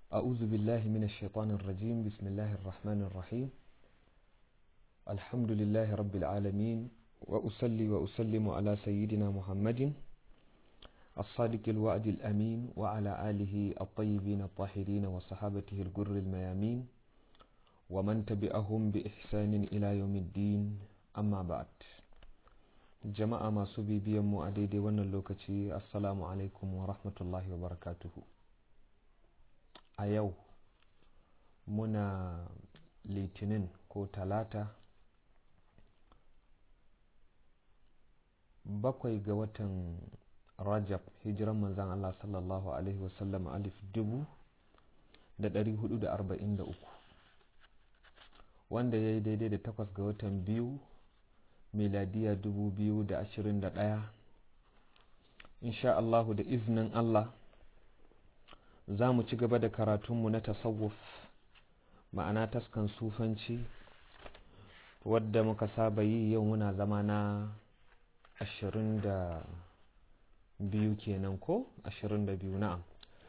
أعوذ بالله من الشيطان الرجيم بسم الله الرحمن الرحيم الحمد لله رب العالمين وأصلي وأسلم على سيدنا محمد الصادق الوعد الأمين وعلى آله الطيبين الطاهرين وصحابته الجر الميامين ومن تبعهم بإحسان إلى يوم الدين أما بعد jama'a masu bibiyanmu a daidai wannan lokaci assalamu alaikum wa rahmatullahi wa barakatuhu a yau muna litinin ko talata bakwai ga watan rajab hijiran manzan Allah sallallahu alaihi wasallam alif dubu da dari hudu da arba'in da uku wanda ya yi daidai da takwas ga watan biyu miladiya dubu biyu da ashirin da ɗaya insha Allahu da iznin Allah za mu ci gaba da karatunmu na tasawuf ma'ana taskan sufanci wadda muka saba yi yau muna zama na ashirin da biyu kenan ko ashirin da biyu na'am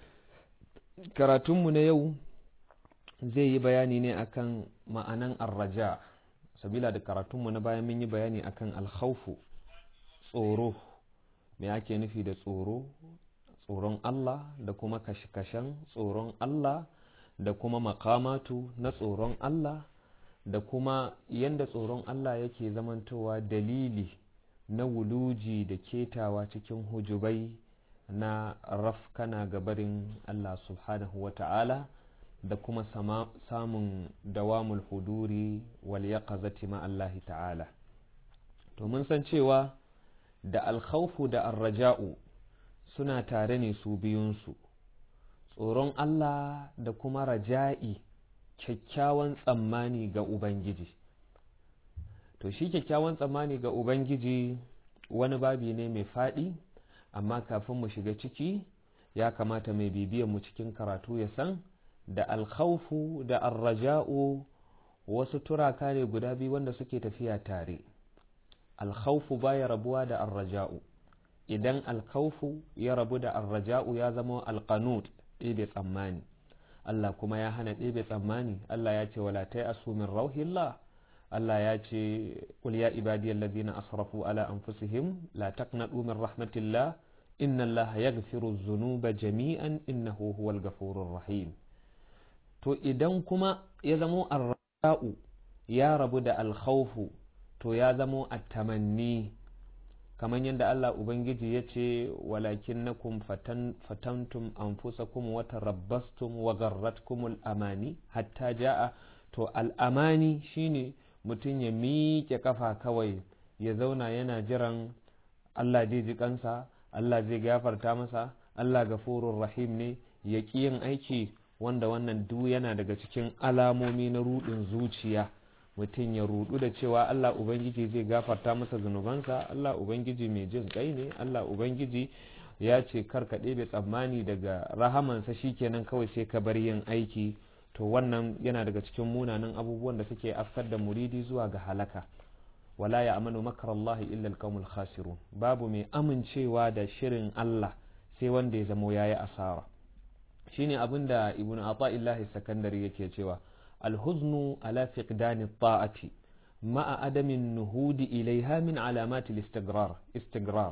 karatunmu na yau zai yi bayani ne akan ma'anan arraja sabila da karatunmu na bayan mun yi bayani akan alkhawfu tsoro me ake nufi da tsoro tsoron Allah da kuma kashe-kashen tsoron Allah da kuma makamatu na tsoron Allah da kuma yadda tsoron Allah yake zamantowa dalili na wuluji da ketawa cikin hujubai na rafkana gabarin Allah subhanahu wa ta'ala da kuma samun dawamul huduri wal yaqazati ma Allah ta'ala to mun san cewa da alkhawfu da arraja'u suna tare ne su biyunsu tsoron Allah da kuma raja'i kyakkyawan tsammani ga Ubangiji to shi kyakkyawan tsammani ga Ubangiji wani babi ne mai faɗi amma kafin mu shiga ciki ya kamata mai bibiyan mu cikin karatu ya san da alkhawfu da arraja'u wasu turaka ne guda biyu wanda suke tafiya tare alkhawfu baya rabuwa da arraja'u idan alkhawfu ya rabu da arraja'u ya zama alqanut ɗebe tsammani Allah kuma ya hana ɗebe tsammani Allah ya ce wala ta asu min rauhillah Allah ya ce qul ya ibadiyal ladina asrafu ala anfusihim la taqnatu min rahmatillah inna Allah yaghfiru dhunuba jami'an innahu huwal ghafurur rahim to idan kuma ya zamo arra'u ya rabu da alkhawfu to ya zamo attamanni kamar yadda Allah Ubangiji ya ce walakin na kum fatantum anfusakum wa tarabbastum wa garratkumul amani hatta ja'a to al'amani shine mutum ya miƙe kafa kawai ya zauna yana jiran Allah zai ji kansa Allah zai gafarta masa Allah gafurur rahim ne ya ƙi yin aiki wanda wannan duk yana daga cikin alamomi na rudin zuciya mutum ya rudu da cewa Allah Ubangiji zai gafarta masa zunubansa Allah Ubangiji mai jin kai ne Allah Ubangiji ya ce karka ɗebe tsammani daga rahamansa shikenan kawai sai ka bar yin aiki to wannan yana daga cikin munanan abubuwan da suke afkar da muridi zuwa ga halaka wala ya amanu makar Allah illa alqawmul khasirun babu mai amincewa da shirin Allah sai wanda ya zamo yayi asara shine abin da ibn ata'illahi sakandari yake cewa alhuznu ala fiqdani ta'ati ma'a adamin nuhudi ilaiha min alamati istigrar istigrar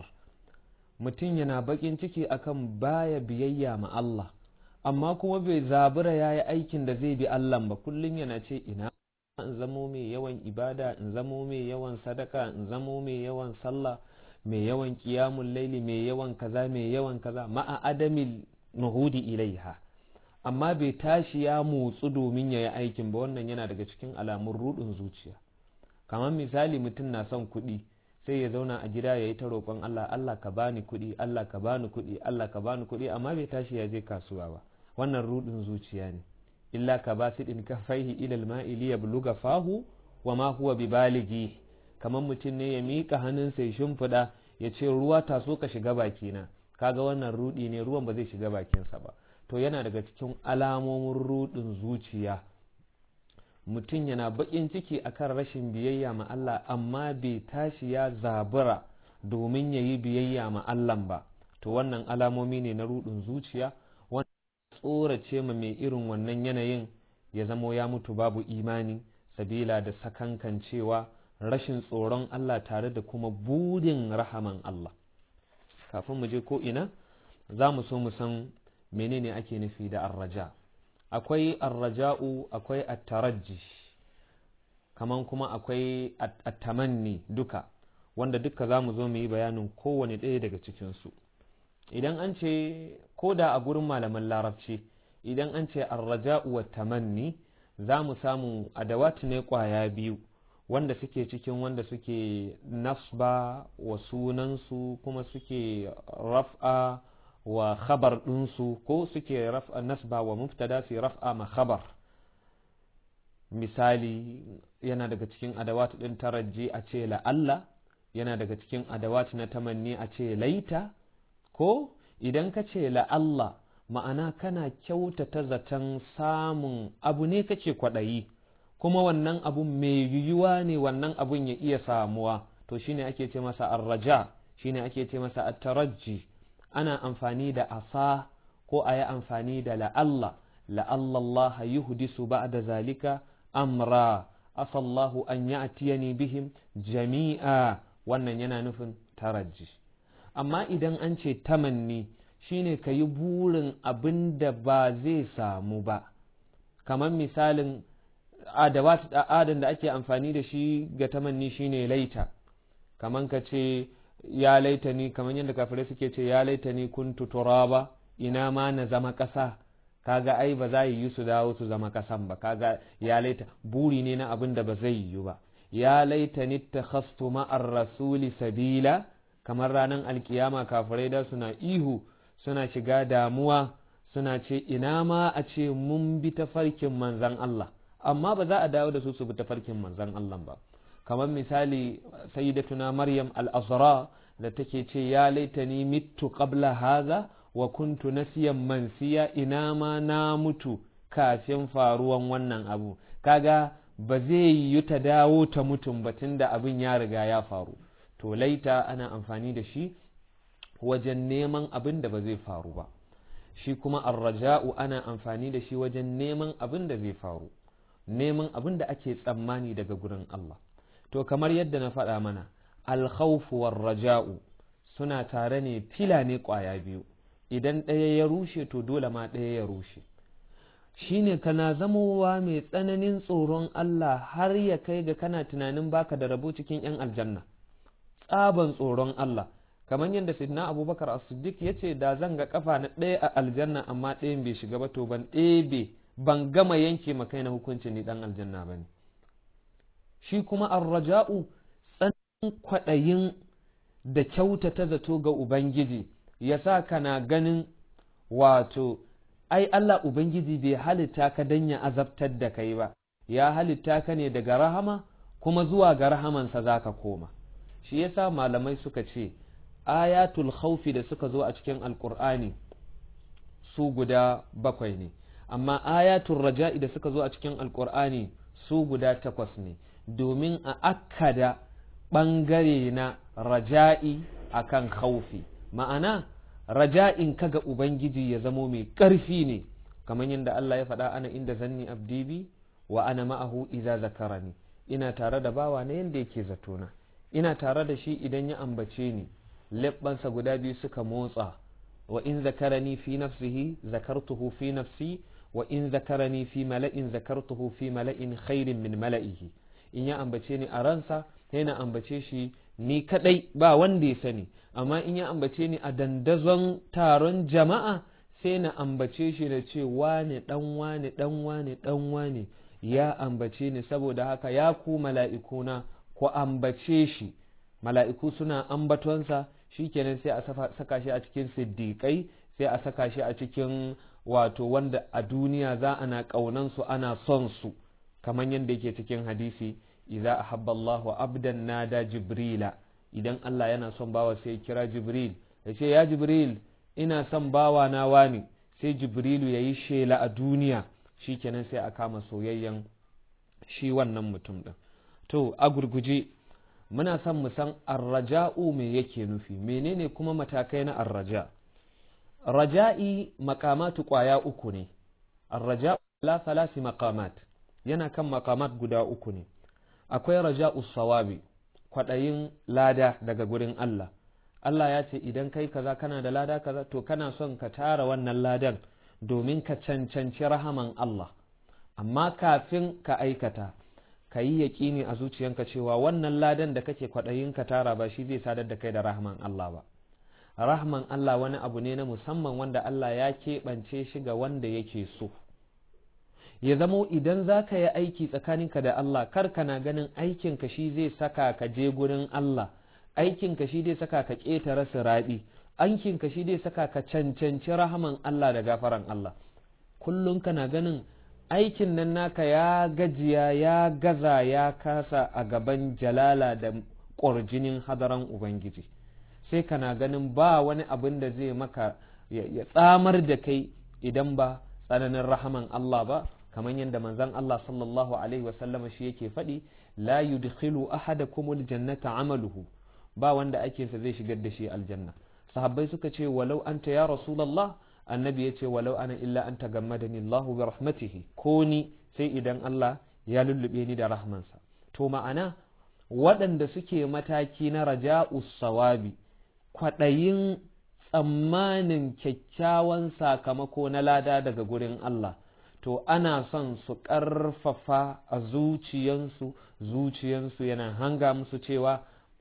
mutum yana bakin ciki akan baya biyayya ma Allah amma kuma bai zabura yayi aikin da zai bi Allah ba kullun yana ce ina in zamo mai yawan ibada in zamo mai yawan sadaka in zamo mai yawan sallah mai yawan qiyamul laili mai yawan kaza mai yawan kaza ma'a adamin nuhudi ilaiha amma bai tashi ya motsu domin ya yi aikin ba wannan yana daga cikin alamun rudin zuciya kamar misali mutum na son kuɗi sai ya zauna a gida ya yi ta roƙon Allah Allah ka bani kuɗi Allah ka bani kuɗi Allah ka bani kuɗi amma bai tashi ya je kasuwa ba wannan rudin zuciya ne illa ka ba sidin kafaihi ilal ma'i li yabluga fahu wa ma huwa bibaligi kamar mutum ne ya miƙa hannunsa ya shimfiɗa ya ce ruwa taso ka shiga bakina kaga wannan rudi ne ruwan ba zai shiga bakinsa ba to yana daga cikin alamomin rudin zuciya mutum yana bakin ciki akan rashin biyayya ma Allah amma bai tashi ya zabura domin ya yi biyayya ma Allah ba to wannan alamomi ne na rudin zuciya tsorace ma mai irin wannan yanayin ya zamo ya mutu babu imani sabila da sakankan cewa rashin tsoron Allah tare da kuma burin rahaman Allah kafin mu je ko ina za mu so mu san menene ake nufi da arraja akwai arraja'u akwai attaraji kaman kuma akwai attamanni duka wanda duka za mu zo mu yi bayanin kowane ɗaya daga cikinsu idan an ce ko da a gurin malaman larabci idan an ce arraja'u wa tamanni za mu samu adawat ne kwaya biyu wanda suke cikin wanda suke nasba wa sunansu kuma suke raf'a wa khabar ɗinsu ko suke raf'a nasba wa muftada su raf'a ma khabar misali yana daga cikin adawat ɗin taraji a ce la'alla yana daga cikin adawat na tamanni a ce laita ko idan ka ce la'alla ma'ana kana kyautata zaton samun abu ne kake kwaɗayi kuma wannan abun mai yiwuwa ne wannan abun ya iya samuwa to shine ake ce masa arraja shine ake ce masa attaraji ana amfani da asa ko a yi amfani da la'alla la'alla Allah yuhdisu ba'da zalika amra asallahu an ya'tiyani bihim jami'a wannan yana nufin taraji amma idan an ce tamanni shine ka yi burin abin da ba zai samu ba kamar misalin adan da ake amfani da shi ga tamanni shine laita kamar ka ce ya laita ni kamar yadda kafirai suke ce ya laita ni kuntu turaba ina ma na zama ƙasa kaga ai ba za yi su dawo su zama ƙasan ba kaga ya laita buri ne na abin da ba zai yiwu ba ya laita ni takhastu ma'ar rasuli sabila kamar ranar alkiyama kafirai da suna ihu suna shiga damuwa suna ce ina ma a ce mun bi tafarkin manzan Allah amma ba za a dawo da su su bi tafarkin manzan Allah ba kamar misali sayyidatuna maryam al-azra da take ce ya laitani mittu qabla haza wa kuntu nasiyan mansiya ina ma na mutu kafin faruwan wannan abu kaga ba zai yi ta dawo ta mutum ba da abin ya riga ya faru to laita ana amfani da shi wajen neman abin da ba zai faru ba shi kuma arraja'u ana amfani da shi wajen neman abin da zai faru neman abin da ake tsammani daga gurin Allah to kamar yadda na faɗa mana alkhawfu war raja'u suna tare ne fila ne ƙwaya biyu idan ɗaya ya rushe to dole ma ɗaya ya rushe shine kana zamowa mai tsananin tsoron Allah har ya kai ga kana tunanin baka da rabo cikin 'yan aljanna tsaban tsoron Allah kamar yadda sidna abubakar as-siddiq ya ce da zan ga kafa na ɗaya a aljanna amma ɗayan bai shiga ba to ban ɗebe ban gama yanke makai na hukunci ni ɗan aljanna ba ne shi kuma arraja'u tsanin kwaɗayin da kyautata zato ga ubangiji ya sa kana ganin wato ai Allah ubangiji bai halitta ka dan ya azabtar da kai ba ya halitta ka ne daga rahama kuma zuwa ga rahamansa za ka koma shi yasa malamai suka ce ayatul khawfi da suka zo a cikin alkur'ani su guda bakwai ne amma ayatul raja'i da suka zo a cikin alkur'ani su guda takwas ne domin a akkada ɓangare na raja'i akan khawfi ma'ana raja'in kaga ubangiji ya zamo mai ƙarfi ne kamar yadda Allah ya faɗa ana inda zanni abdi bi wa ana ma'ahu idza zakarani ina tare da bawa na yanda yake zatona ina tare da shi idan ya ambace ni leɓɓansa guda biyu suka motsa wa in zakarani fi nafsihi zakartuhu fi nafsi wa in zakarani fi mala'in zakartuhu fi mala'in khairin min mala'ihi in ya ambace ni a ransa sai na ambace shi ni kadai ba wanda ya sani amma in ya ambace ni a dandazon taron jama'a sai na ambace shi da ce wane dan wane dan wane dan wane ya ambace ni saboda haka ya ku mala'ikuna ku ambace shi mala'iku suna ambatonsa shikenan sai a saka shi a cikin siddiƙai sai a saka shi a cikin wato wanda a duniya za ana ƙaunansu ana son su kamar yadda yake cikin hadisi idza ahabba Allahu abdan nada jibrila idan Allah yana son bawa sai kira jibril ya ce ya jibril ina son bawa na wani sai jibrilu ya yi shela a duniya shikenan sai a kama soyayyen shi wannan mutum din to a gurguje muna son mu san arraja'u me yake nufi menene kuma matakai na arraja raja'i makamatu kwaya uku ne arraja'u la salasi maqamat yana kan maqamat guda uku ne akwai raja'u sawabi kwaɗayin lada daga gurin Allah Allah ya ce idan kai kaza kana da lada kaza to kana son ka tara wannan ladan domin ka cancanci rahaman Allah amma kafin ka aikata ka yi yaƙini a zuciyanka cewa wannan ladan da kake kwaɗayin ka tara ba shi zai sadar da kai da rahman Allah ba rahman Allah wani abu ne na musamman wanda Allah ya keɓance shi ga wanda yake so ya zamo idan za ka yi aiki tsakaninka da Allah kar kana ganin aikinka shi zai saka ka je gurin Allah aikinka shi zai saka ka ƙetare siraɗi aikinka shi zai saka ka cancanci rahaman Allah da gafaran Allah kullum kana ganin aikin nan naka ya gajiya ya gaza ya kasa a gaban jalala da ƙwarjinin hadaran Ubangiji sai kana ganin ba wani abin da zai maka ya tsamar da kai idan ba tsananin rahaman Allah ba kamar yadda manzon Allah sallallahu alaihi wasallam shi yake faɗi la yudkhilu ahadakumul jannata amaluhu ba wanda aikinsa zai shigar da shi aljanna sahabbai suka ce walau anta ya rasulullah annabi ya ce walau ana illa an tagammadani Allahu bi rahmatihi ko ni sai idan Allah ya lullube ni da rahmansa to ma'ana waɗanda suke mataki na raja'u sawabi kwaɗayin tsammanin kyakkyawan sakamako na lada daga gurin Allah to ana son su ƙarfafa a zuciyansu zuciyansu yana hanga musu cewa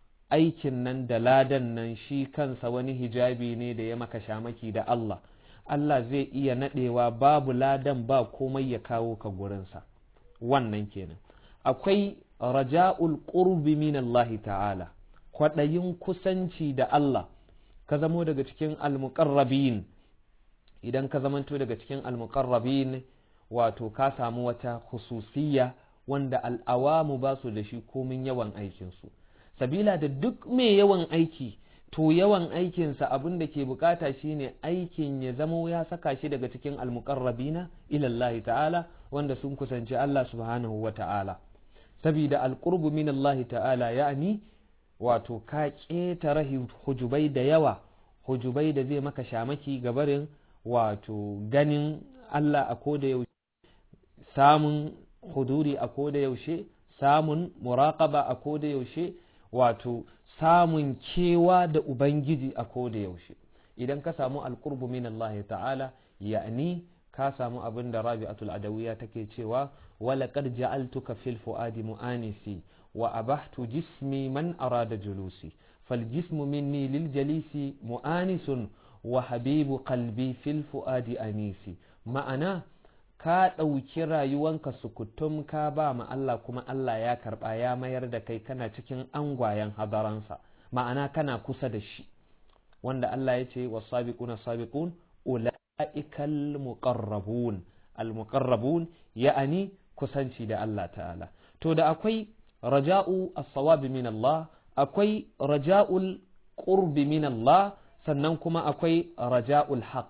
aikin nan da ladan nan shi kansa wani hijabi ne da ya maka shamaki da Allah Allah zai iya naɗewa babu ladan ba komai ya kawo ka gurinsa wannan kenan akwai raja'ul qurbi min Allah ta'ala kwaɗayin kusanci da Allah ka zamo daga cikin almuqarrabin idan ka zamanto daga cikin almuqarrabin wato ka samu wata khususiyya wanda al'awamu ba su da shi komin yawan aikinsu sabila da duk mai yawan aiki to yawan aikinsa abin da ke bukata shine aikin ya zamo ya saka shi daga cikin almuqarrabina ilallahi ta'ala wanda sun kusanci Allah subhanahu wa ta'ala sabida alqurbu min Allah ta'ala ya'ni wato ka ƙetare hujubai da yawa hujubai da zai maka shamaki gabarin wato ganin Allah a koda yaushe samun huduri a koda yaushe samun muraƙaba a koda yaushe wato samun kewa da Ubangiji a koda yaushe idan ka samu alƙurbu min Allah ta'ala ya'ni ka samu abin da rabi'atul adawiya take cewa wala qad ja'altuka fil fuadi mu'anisi wa abahtu jismi man arada julusi fal jismu minni lil jalisi mu'anisun wa habibu qalbi fil fuadi anisi ma'ana ka ɗauki rayuwanka sukutum ka ba ma Allah kuma Allah ya karɓa ya mayar da kai kana cikin angwayen hadaransa ma'ana kana kusa da shi wanda Allah ya ce wa sabiquna sabiqun ula'ikal muqarrabun al muqarrabun ya'ani kusanci da Allah ta'ala to da akwai raja'u as-sawabi min Allah akwai raja'ul qurbi min Allah sannan kuma akwai raja'ul haqq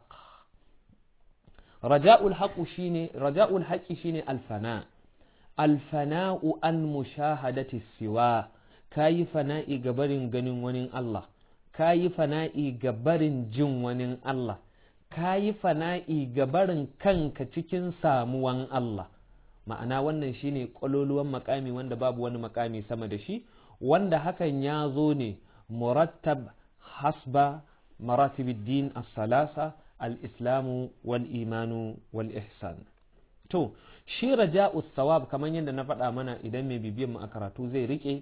raja'ul haqqu shine raja'ul haqqi shine alfana alfana'u an mushahadati siwa kayi fana'i ga barin ganin wani Allah kayi fana'i ga barin jin wani Allah kayi fana'i ga barin kanka cikin samuwan Allah ma'ana wannan shine ƙwaloluwan makami wanda babu wani makami sama da shi wanda hakan ya zo ne murattab hasba maratibiddin as-salasa al-islamu wal imanu wal ihsan to shi raja'u thawab kamar yadda na faɗa mana idan mai bibiyan mu a karatu zai rike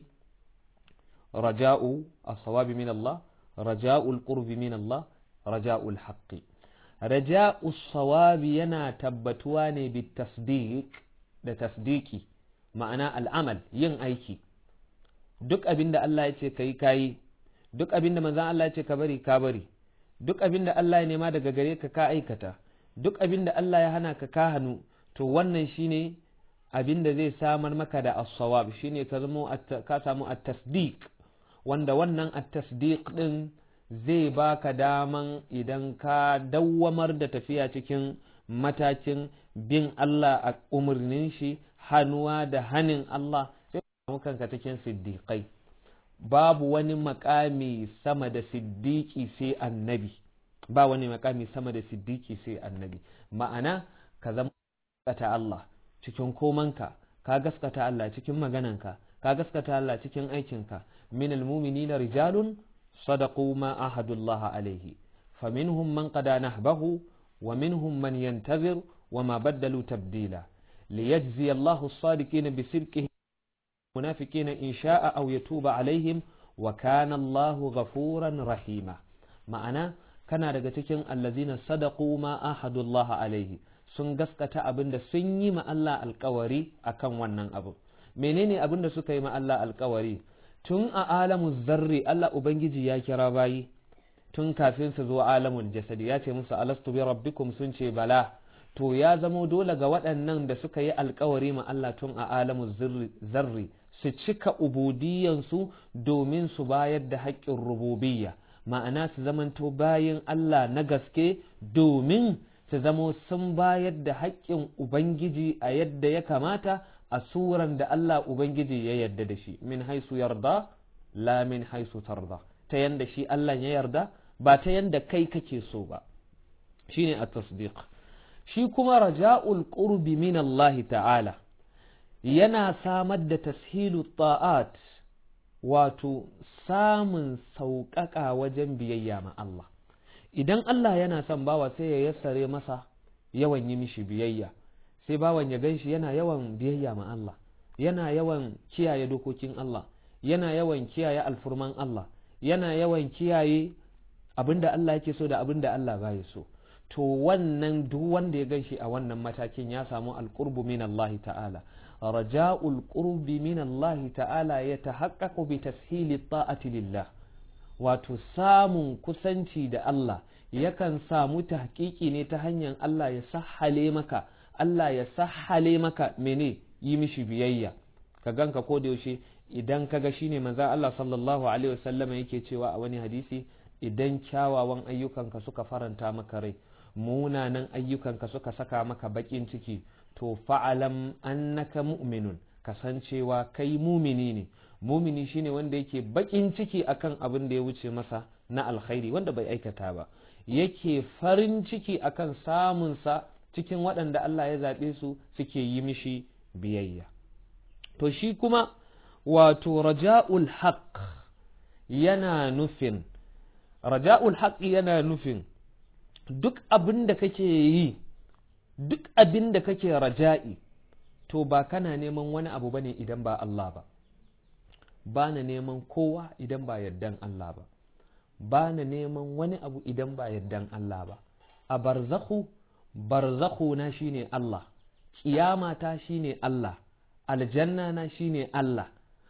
raja'u as-thawab min Allah raja'u al-qurb min Allah raja'u al-haqq raja'u thawab yana tabbatuwa ne bi tasdiq da tasdiki ma'ana al'amal yin aiki duk abin da Allah ya ce ka yi kayi duk abin da manzan Allah ya ce ka bari ka bari duk abin da Allah ya nema daga gare ka ka aikata duk abin da Allah ya hana ka ka hannu to wannan shine abin da zai samar maka da as-sawab shine ka zamo ka samu at-tasdiq wanda wannan at-tasdiq din zai baka daman idan ka dawwamar da tafiya cikin matakin bin Allah a umarnin shi hannuwa da hanin Allah sai ka kanka cikin siddiƙai babu wani makami sama da siddiƙi sai annabi ba wani makami sama da siddiki sai annabi ma'ana ka zama gaskata Allah cikin komanka ka gaskata Allah cikin magananka ka gaskata Allah cikin aikinka min almu'minina rijalun sadaqu ma ahadullah alaihi faminhum man qada nahbahu wa minhum man yantazir wa ma baddalu tabdila liyajzi Allahu as-sadiqina bisidqihim المنافقين إن شاء أو يتوب عليهم وكان الله غفورا رحيما ma'ana kana daga cikin allazina sadaqu ma ahadullah alaihi sun gaskata abin da sun yi ma Allah alkawari akan wannan abu menene abin da suka yi ma Allah alkawari tun a alamu zarri Allah ubangiji ya kira bayi tun kafin su zo alamul jasadi ya ce musu alastu bi rabbikum sun ce bala to ya zamo dole ga waɗannan da suka yi alkawari ma Allah tun a alamu zarri su cika ubudiyansu domin su bayar da haƙƙin rububiyya ma'ana su zamanto bayan Allah na gaske domin su zamo sun bayar da haƙƙin Ubangiji a yadda ya kamata a suran da Allah Ubangiji ya yarda da shi min haisu yarda la min haisu tarda ta yanda shi Allah ya yarda ba ta yanda kai kake so ba shine a tasdiq shi kuma raja'ul qurbi min Allah ta'ala yana samar da tashilu ta'at wato samun sauƙaƙa wajen biyayya ma Allah idan Allah yana son bawa sai ya yassare masa yawan yi mishi biyayya sai bawan ya ganshi yana yawan biyayya ma Allah yana yawan kiyaye dokokin Allah yana yawan kiyaye alfurman Allah yana yawan kiyaye abinda Allah yake so da abinda Allah baya so to wannan duk wanda ya ganshi a wannan matakin ya samu alqurbu min Allah ta'ala raja'ul qurbi min Allah ta'ala ya tahaqqaqu bi tashili ta'ati lillah wato samun kusanci da Allah yakan samu tahqiqi ne ta hanyar Allah ya sahale maka Allah ya sahale maka mene yi mishi biyayya ka ganka ko da yaushe idan kaga shine manzo Allah sallallahu alaihi wasallam yake cewa a wani hadisi idan kyawawan ayyukanka suka faranta maka rai munanan ayyukanka suka saka maka bakin ciki to fa'alam annaka mu'minun kasancewa kai mumini ne mumini shine wanda yake bakin ciki akan abin da ya wuce masa na alkhairi wanda bai aikata ba yake farin ciki akan samunsa cikin waɗanda Allah ya zaɓe su suke yi mishi biyayya to shi kuma wato raja'ul haq yana nufin raja'ul haq yana nufin duk abin da kake yi duk abin da kake raja'i to ba kana neman wani abu bane idan ba Allah ba ba na neman kowa idan ba yardan Allah ba ba na neman wani abu idan ba yardan Allah ba a barzakhu barzakhu na shine Allah kiyama ta shine Allah aljanna na shine Allah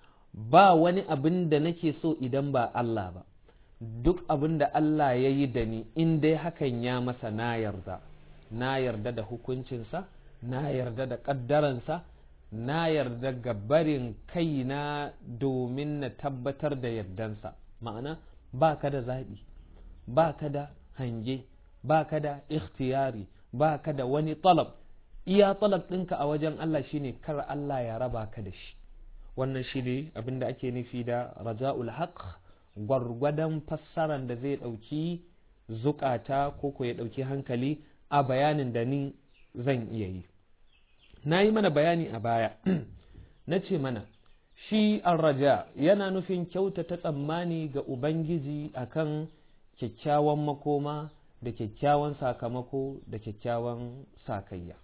ba wani abin da nake so idan ba Allah ba duk abin da Allah ya yi da ni in dai hakan ya masa na yarda na yarda da hukuncinsa na yarda da ƙaddaransa na yarda ga barin kaina domin na tabbatar da yardansa ma'ana ba ka da zaɓi ba ka da hange ba ka da ikhtiyari ba ka da wani talab iya talab ɗinka a wajen Allah shine kar Allah ya raba ka da shi wannan shi ne abin da ake nufi da raja'ul haq gwargwadon fassaran da zai ɗauki zukata ko ko ya ɗauki hankali a bayanin da ni zan iya yi na yi mana bayani a baya na ce mana shi raja yana nufin kyautata tsammani ga ubangiji akan kyakkyawan makoma da kyakkyawan sakamako da kyakkyawan sakayya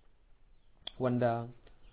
wanda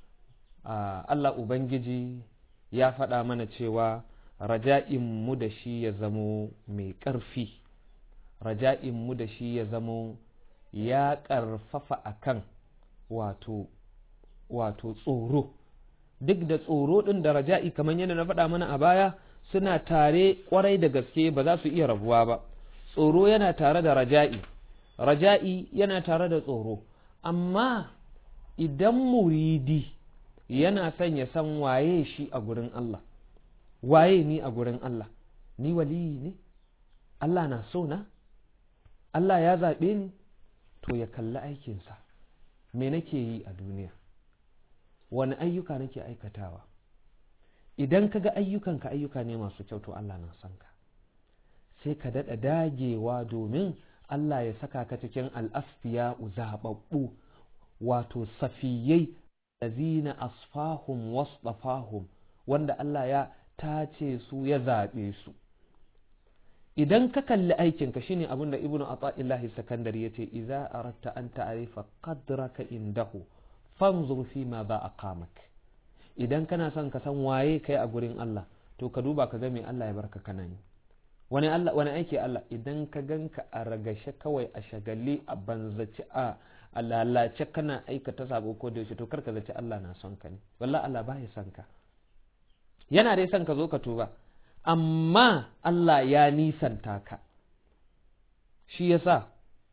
Allah Ubangiji ya faɗa mana cewa raja'inmu da shi ya zamo mai ƙarfi raja'inmu da shi ya zamo ya ƙarfafa akan wato wato tsoro duk da tsoro ɗin da raja'i kamar yadda na faɗa mana a baya suna tare ƙwarai da gaske ba za su iya rabuwa ba tsoro yana tare da raja'i raja'i yana tare da tsoro amma idan muridi yana son ya san waye shi a gurin Allah waye ni a gurin Allah ni waliyi ne Allah na so na Allah ya zaɓe ni to ya kalli aikinsa me nake yi a duniya wani ayyuka nake aikatawa idan ka ga ayyukanka ayyuka ne masu kyau to Allah na son ka sai ka daɗa dagewa domin Allah ya saka ka cikin al'asfiya zaɓaɓɓu wato safiyai lazina asfahum wasdafahum wanda Allah ya tace su ya zaɓe su idan ka kalli aikinka shine abin da ibnu ata'illahi sakandari yace idza aratta an ta'rifa qadraka indahu fanzur fi ma za aqamak idan kana son ka san waye kai a gurin Allah to ka duba ka ga me Allah ya barka kana yi wani Allah wani aiki Allah idan ka ganka a ragashe kawai a shagali a banzaci a a lalace kana aikata sabo ko da yaushe to kar ka zaci Allah na son ka ne wallahi Allah ba ya son ka yana dai son ka zo ka tuba amma Allah ya nisanta ka shi yasa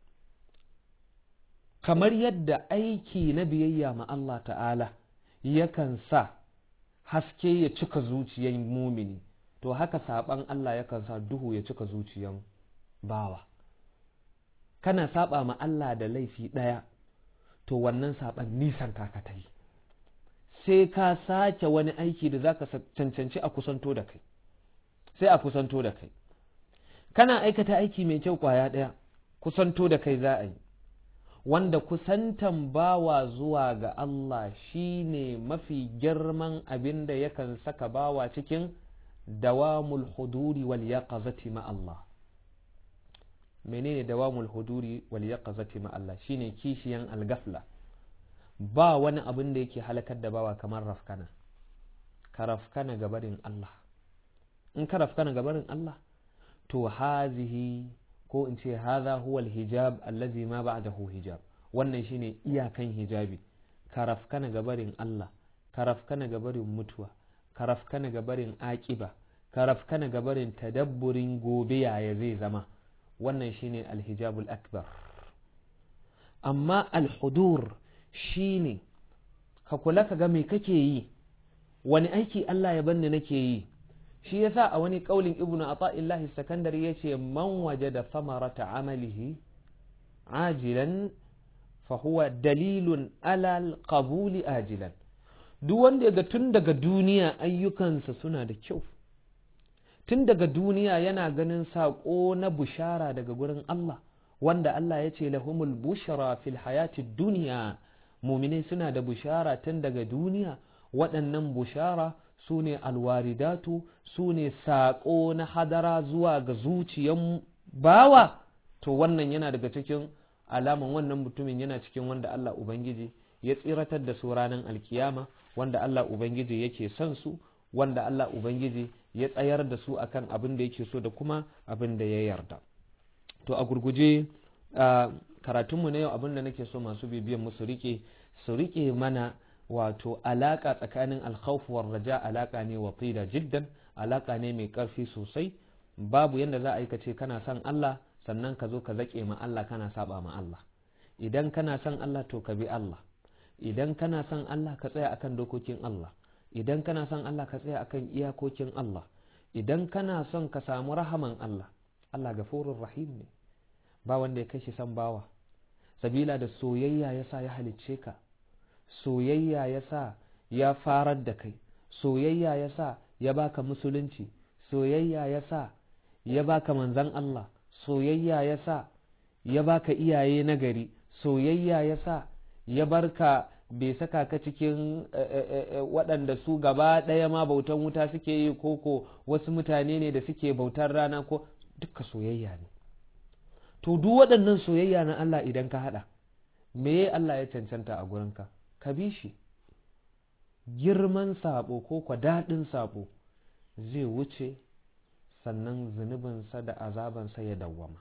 kamar yadda aiki na biyayya ma Allah ta'ala yakan sa haske ya cika zuciyar mumini to haka saban Allah yakan sa duhu ya cika zuciyar bawa kana saba ma Allah da laifi ɗaya to wannan saban nisan ka ta yi sai ka sake wani aiki da zaka cancanci a kusanto da kai sai a kusanto da kai kana aikata aiki mai kyau kwaya ɗaya kusanto da kai za a yi wanda kusantan bawa zuwa ga Allah shi ne mafi girman abin da yakan saka bawa cikin dawamul huduri wal yaqazati ma Allah menene dawamul huduri wal yaqazati ma Allah shine kishiyan algafla ba wani abin da yake halakar da bawa kamar rafkana ka rafkana gabarin Allah in ka rafkana gabarin Allah to hazihi ko in ce haza huwa hijab allazi ma ba'dahu hijab wannan shine iyakan hijabi karafkana gabarin Allah karafkana gabarin mutuwa karafkana gabarin aqiba karafkana gabarin tadabburin gobe yaya zai zama wannan shine alhijabul akbar amma alhudur shine ka kula ka ga me kake yi wani aiki Allah ya banni nake yi shi yasa a wani kaulin ibnu ata'illahi sakandari yace man wajada thamarata amalihi ajilan fa huwa dalilun ala alqabuli ajilan duk wanda ga tun daga duniya ayyukansa suna da kyau tun daga duniya yana ganin saƙo na bushara daga gurin Allah wanda Allah ya ce lahumul bushara fil hayati duniya muminai suna da bushara tun daga duniya waɗannan bushara su ne alwaridatu su ne saƙo na hadara zuwa ga zuciyan bawa to wannan yana daga cikin alaman wannan mutumin yana cikin wanda Allah Ubangiji ya tsiratar da su ranar alkiyama wanda Allah Ubangiji yake son su wanda Allah Ubangiji ya tsayar da su akan abin da yake so da kuma abin da ya yarda to a gurguje karatunmu na yau abin da nake so masu bibiyan mu su rike su rike mana wato alaka tsakanin alkhawf war raja alaka ne watila jiddan alaka ne mai karfi sosai babu yanda za a yi kace kana son Allah sannan ka zo ka zake ma Allah kana saba ma Allah idan kana son Allah to ka bi Allah idan kana son Allah ka tsaya akan dokokin Allah idan kana son Allah ka tsaya akan iyakokin Allah idan kana son ka samu rahaman Allah Allah gafurur rahim ne ba wanda ya kai shi san bawa sabila da soyayya yasa ya halicce ka soyayya yasa ya farar da kai soyayya yasa ya baka musulunci soyayya yasa ya baka manzan Allah soyayya yasa ya baka iyaye nagari soyayya yasa ya barka bai saka ka cikin waɗanda su gaba ɗaya ma bautan wuta suke yi koko wasu mutane ne da suke bautar rana ko duka soyayya ne to duk waɗannan soyayya na Allah idan ka haɗa me Allah ya cancanta a gurinka ka bi shi girman sabo ko kwa daɗin sabo zai wuce sannan zunubinsa da azabansa ya dawwama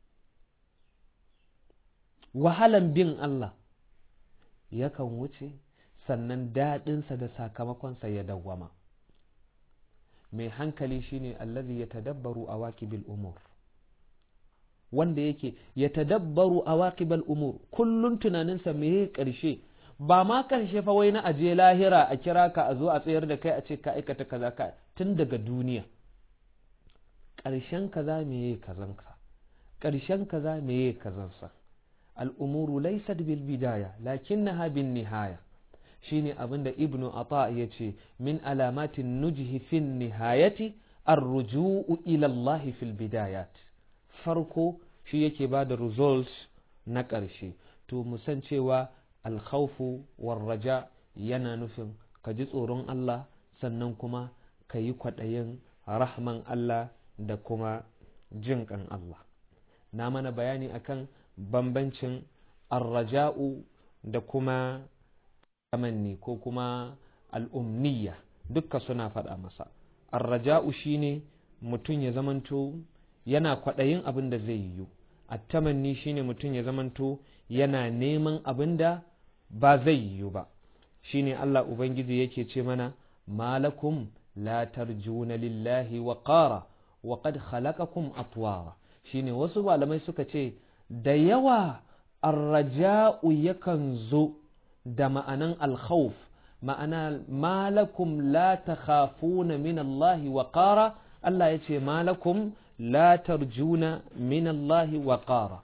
wahalan bin Allah yakan wuce sannan daɗinsa da sakamakonsa ya dawwama mai hankali shine allazi ya tadabbaru a waƙibil umur wanda yake ya tadabbaru a waƙibal umur kullum tunaninsa me ƙarshe ba ma ƙarshe fa wai na aje lahira a kira ka a zo a tsayar da kai a ce ka aikata kaza ka tun daga duniya ƙarshen kaza me kazanka ƙarshen kaza me kazansa al'umuru laisat bil bidaya lakinnaha bin nihaya shine abin da ibnu ata ya ce min alamatin nujhi fin nihayati arruju'u ila Allah fil bidayat farko shi yake ba da result na ƙarshe to musan cewa alkhawfu warraja yana nufin ka ji tsoron Allah sannan kuma ka yi kwaɗayin rahman Allah da kuma jin ƙan Allah na mana bayani akan bambancin arraja'u da kuma tamanni ko kuma al'umniya dukka suna faɗa masa arraja'u shine mutum ya zamanto yana kwaɗayin abin da zai yiwu attamanni shine mutum ya zamanto yana neman abin da ba zai yiwu ba shine Allah Ubangiji yake ce mana malakum la tarjuna lillahi wa qara wa qad khalaqakum atwara shine wasu malamai suka ce da yawa arraja'u yakan zo da ma'anan alkhawf ma'ana malakum la takhafuna min Allah wa qara Allah ya ce malakum la tarjuna min Allah wa qara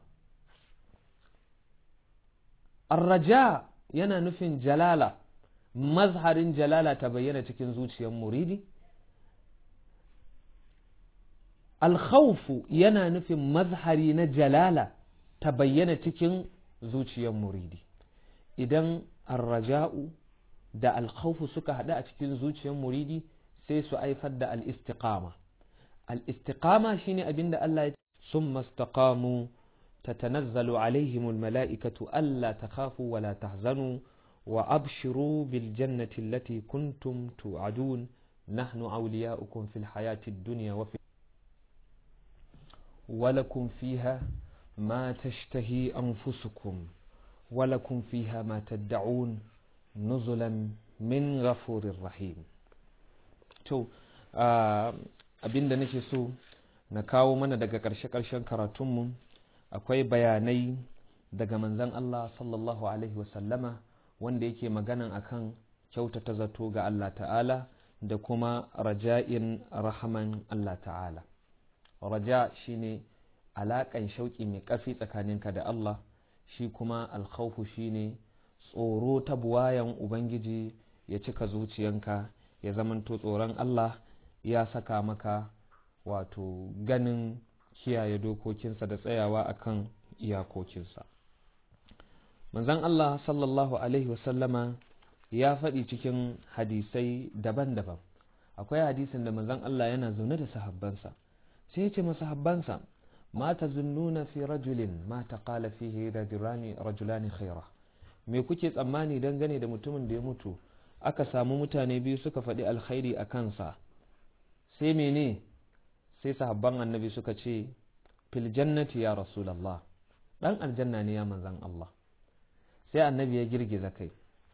arraja yana nufin jalala mazharin jalala ta bayyana cikin zuciyar muridi alkhawfu yana nufin mazhari na jalala ta bayyana cikin zuciyar muridi idan arraja'u da alkhawfu suka haɗu a cikin zuciyar muridi sai su haifar da al-istiqama al-istiqama shine abinda Allah ya summa istaqamu tatanazzalu alaihim al-mala'ikatu alla takhafu wa la tahzanu wa abshiru bil jannati allati kuntum tu'adun nahnu awliya'ukum fil hayati ad-dunya wa fi ولكم فيها ما تشتهي أنفسكم ولكم فيها ما تدعون نزلا من غفور رحيم to abinda nake so na kawo mana daga ƙarshe-ƙarshen karatunmu akwai bayanai daga manzan Allah sallallahu Alaihi wasallama wanda yake maganan akan kyautata zato ga Allah ta'ala da kuma raja'in rahaman Allah ta'ala raja shine alaƙan shauƙi mai ƙarfi tsakaninka da Allah shi kuma alkhawfu shine tsoro ta buwayan ubangiji ya cika zuciyanka ya zamanto tsoron Allah ya saka maka wato ganin kiyaye dokokinsa da tsayawa akan iyakokinsa manzon Allah sallallahu alaihi wasallama ya faɗi cikin hadisai daban-daban akwai hadisin da manzon Allah yana zaune da sahabbansa sai ya ce masahabbansa ma ta zunnuna fi rajulin ma ta kala fihi rajulani rajulani khaira me kuke tsammani dangane da mutumin da ya mutu aka samu mutane biyu suka faɗi alkhairi a kansa sai mene sai sahabban annabi suka ce fil jannati ya rasulallah dan aljanna ne ya manzan Allah sai annabi ya girgiza kai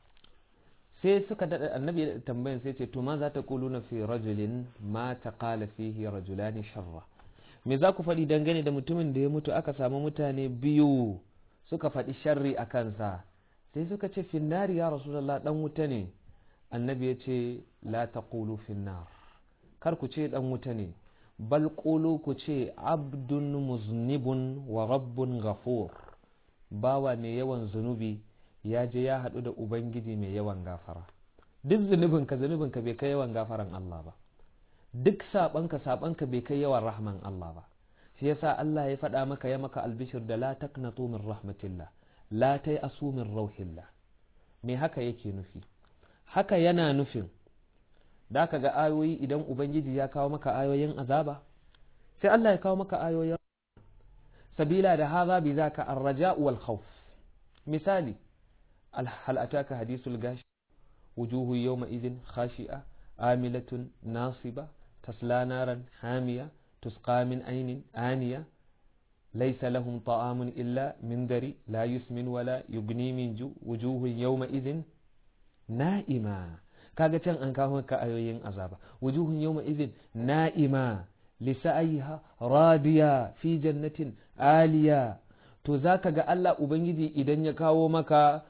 sai suka daɗa annabi ya tambayan sai ce to ma za ta kuluna fi rajulin ma ta kala fihi rajulani sharra me za ku faɗi dangane da mutumin da ya mutu aka samu mutane biyu suka faɗi sharri a kansa sai suka ce finnari ya rasulallah dan wuta ne annabi ya ce la taqulu finnar kar ku ce dan wuta ne bal qulu ku ce abdun muznibun wa rabbun ghafur bawa mai yawan zunubi ya je ya haɗu da ubangiji mai yawan gafara duk zunubinka zunubinka bai kai yawan gafaran Allah ba duk saɓanka saɓanka bai kai yawan rahman Allah ba shi yasa Allah ya faɗa maka ya maka albishir da la taqnatu min rahmatillah la tai asu min rauhillah me haka yake nufi haka yana nufin da ka ga ayoyi idan ubangiji ya kawo maka ayoyin azaba sai Allah ya kawo maka ayoyin sabila da haza bi zaka arraja wal khawf misali hal ataka hadithul gashi wujuhu yawma idhin khashi'a amilatun nasiba tasla naran hamiya تسقى من عين آنية ليس لهم طعام إلا من ذري لا يسمن ولا يغني من جو وجوه يومئذ نائمة kaga can an kawo maka ayoyin azaba wujuhun yawma idhin na'ima lisa'aiha radiya fi jannatin aliya to zaka ga Allah ubangiji idan ya kawo maka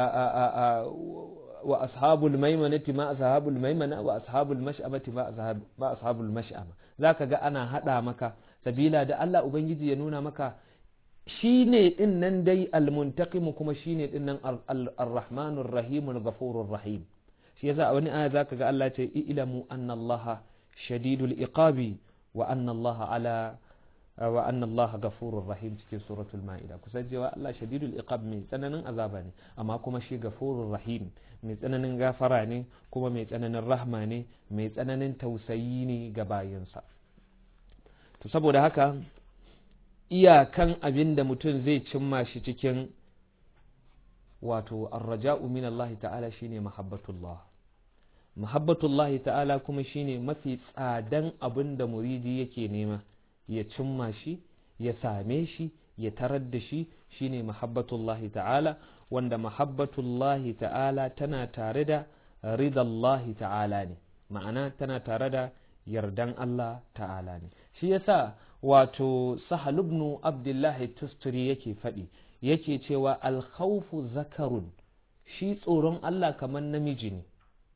wa ashabul maimanati ma ashabul maimana wa ashabul mash'amati ma ashabul mash'ama zaka ga ana hada maka sabila da Allah ubangiji ya nuna maka shine din nan dai almuntaqimu kuma shine din nan arrahmanur rahimul ghafurur rahim shi yasa a wani aya zaka ga Allah ce ilamu anna Allah shadidul iqabi wa anna Allah ala wa anna Allah ghafurur rahim cikin suratul ma'ida kusan cewa Allah shadidul iqab mai tsananin azaba ne amma kuma shi ghafurur rahim mai tsananin gafara ne kuma mai tsananin rahma ne mai tsananin tausayi ne ga bayinsa to saboda haka iyakan abin da mutum zai cimma shi cikin wato arraja'u min Allah ta'ala shine mahabbatullah mahabbatullah ta'ala kuma shine mafi tsadan abin da muridi yake nema ya cimma shi ya same shi ya tarar da shi shine mahabbatullahi ta'ala wanda mahabbatullahi ta'ala tana tare da ridallahi ta'ala ne ma'ana tana tare da yardan Allah ta'ala ne shi yasa wato sahal ibn abdullahi tusturi yake faɗi yake cewa alkhawfu zakarun shi tsoron Allah kamar namiji ne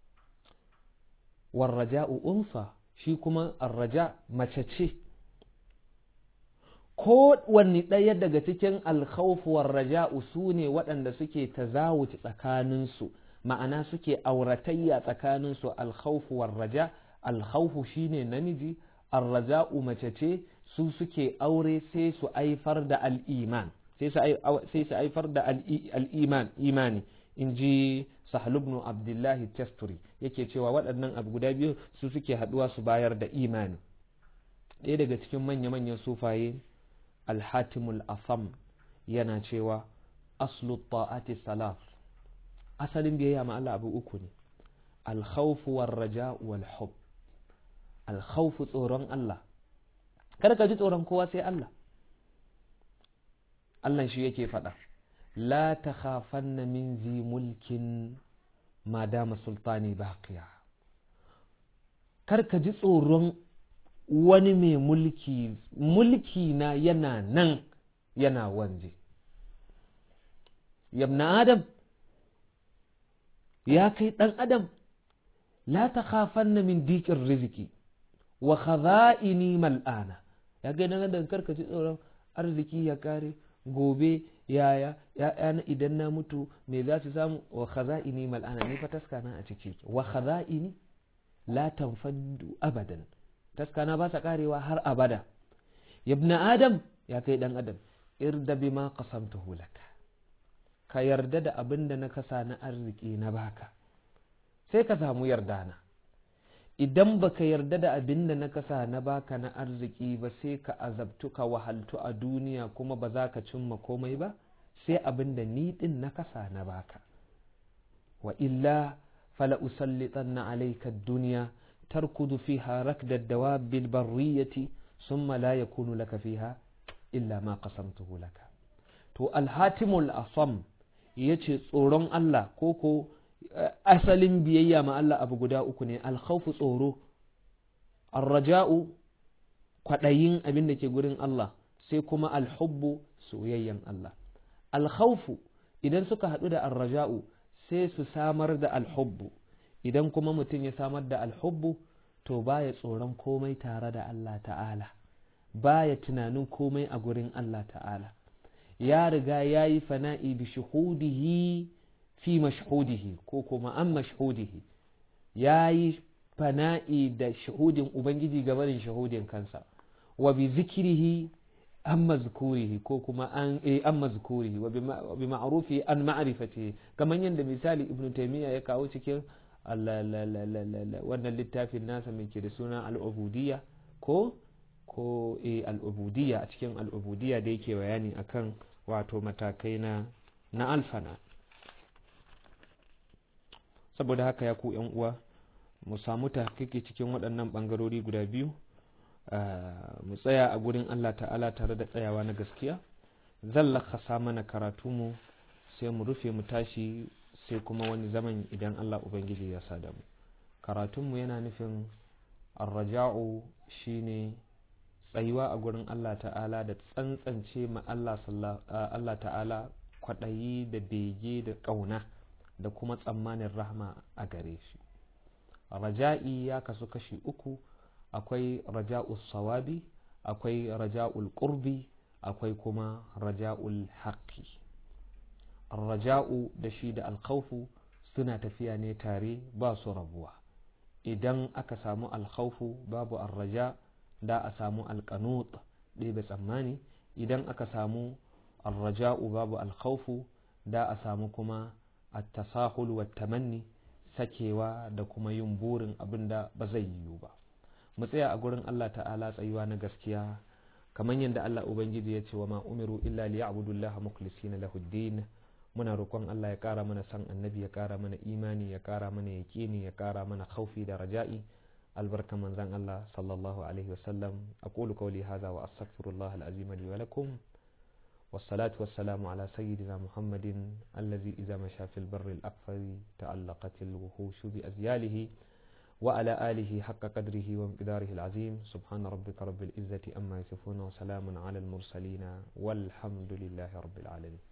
warraja'u unsa shi kuma arraja mace ce ko wanne ɗaya daga cikin alkhawfuwar raja'u su ne waɗanda suke tazawuci tsakaninsu ma'ana suke auratayya tsakaninsu alkhawfuwar raja alkhawfu shine namiji arraja'u mace ce su suke aure sai su aifar da al'iman sai su aifar da al'iman imani in ji sahalubnu abdullahi testuri yake cewa waɗannan abu guda biyu su suke haɗuwa su bayar da imani ɗaya daga cikin manya-manyan sufaye alhatimul afam yana cewa aslu ta'ati salaf asalin biyayya ma Allah abu uku ne alkhawfu war raja wal hub alkhawfu tsoron Allah kada ka ji tsoron kowa sai Allah Allah shi yake faɗa la takhafanna min zi mulkin ma dama sultani baqiya kar ka ji tsoron wani mai mulki mulki na yana nan yana wanje yabna adam ya kai ɗan adam la ta khafanna min diƙin riziki wa khaza'ini mal'ana ya kai ɗan adam karka ji tsoron arziki ya kare gobe yaya ya'yana idan na mutu me za su samu wa khaza'ini mal'ana ni fa taskana a ciki wa khaza'ini la tanfaddu abadan taskana ba sa karewa har abada yabna adam ya kai dan adam irda bima qasamtuhu laka ka yarda da abin da na kasa na arziki na baka sai ka samu yarda na idan baka yarda da abin da na kasa na baka na arziki ba sai ka azabtu ka wahaltu a duniya kuma ba za ka cimma komai ba sai abin da ni din na kasa na baka wa illa fala usallitanna alayka ad-dunya تركض فيها ركد الدواب البرية ثم لا يكون لك فيها إلا ما قسمته لك to alhatimul asam ya ce tsoron Allah ko ko asalin biyayya ma Allah abu guda uku ne alkhawfu tsoro arraja'u kwaɗayin abin da ke gurin Allah sai kuma alhubbu soyayyan Allah alkhawfu idan suka haɗu da arraja'u sai su samar da alhubbu idan kuma mutum ya samar da alhubbu to baya tsoron komai tare da Allah ta'ala baya tunanin komai a gurin Allah ta'ala ya riga ya yi fana'i bi shuhudihi fi mashhudihi ko kuma an mashhudihi ya yi fana'i da shahudin ubangiji gabanin shahudin kansa wa bi zikirihi an mazkurihi ko kuma an eh an mazkurihi wa bi ma'rufi an ma'rifatihi kamar yadda misali ibnu taymiya ya kawo cikin wannan littafin nasa mai ke da suna al'ubudiyya ko ko e al'ubudiyya a cikin al'ubudiyya da yake bayani akan wato matakai na na alfana saboda haka ya ku yan uwa mu samu tahqiqi cikin waɗannan ɓangarori guda biyu mu tsaya a gurin Allah ta'ala tare da tsayawa na gaskiya zan lakasa mana karatu mu sai mu rufe mu tashi sai kuma wani zaman idan Allah Ubangiji ya sada mu karatunmu yana nufin arraja'u shine tsayuwa a gurin Allah ta'ala da tsantsance ma Allah ta'ala kwaɗayi da bege da ƙauna da kuma tsammanin rahma a gare shi raja'i ya kasu kashi uku akwai raja'ul sawabi akwai raja'ul qurbi akwai kuma raja'ul haqqi raja'u da shi da alkhawfu suna tafiya ne tare ba su rabuwa idan aka samu alkhawfu babu arraja da a samu alkanut ɗebe tsammani idan aka samu arraja'u babu alkhawfu da a samu kuma at-tasahul wa tamanni sakewa da kuma yin burin abin da ba zai yiwu ba mu tsaya a gurin Allah ta'ala tsayuwa na gaskiya kamar yadda Allah ubangiji ya ce wa ma umiru illa liya'budullaha mukhlisina lahu din muna roƙon Allah ya ƙara mana san annabi ya ƙara mana imani ya ƙara mana yaƙini ya ƙara mana khaufi da raja'i albarka manzan Allah sallallahu alaihi wasallam aqulu qawli hadha wa astaghfirullah alazim li wa lakum والصلاة والسلام على سيدنا محمد الذي إذا مشى في البر الأكفر تألقت الوحوش بأزياله وعلى آله حق قدره ومقداره العظيم سبحان ربك رب العزة أما يصفون وسلام على المرسلين والحمد لله رب العالمين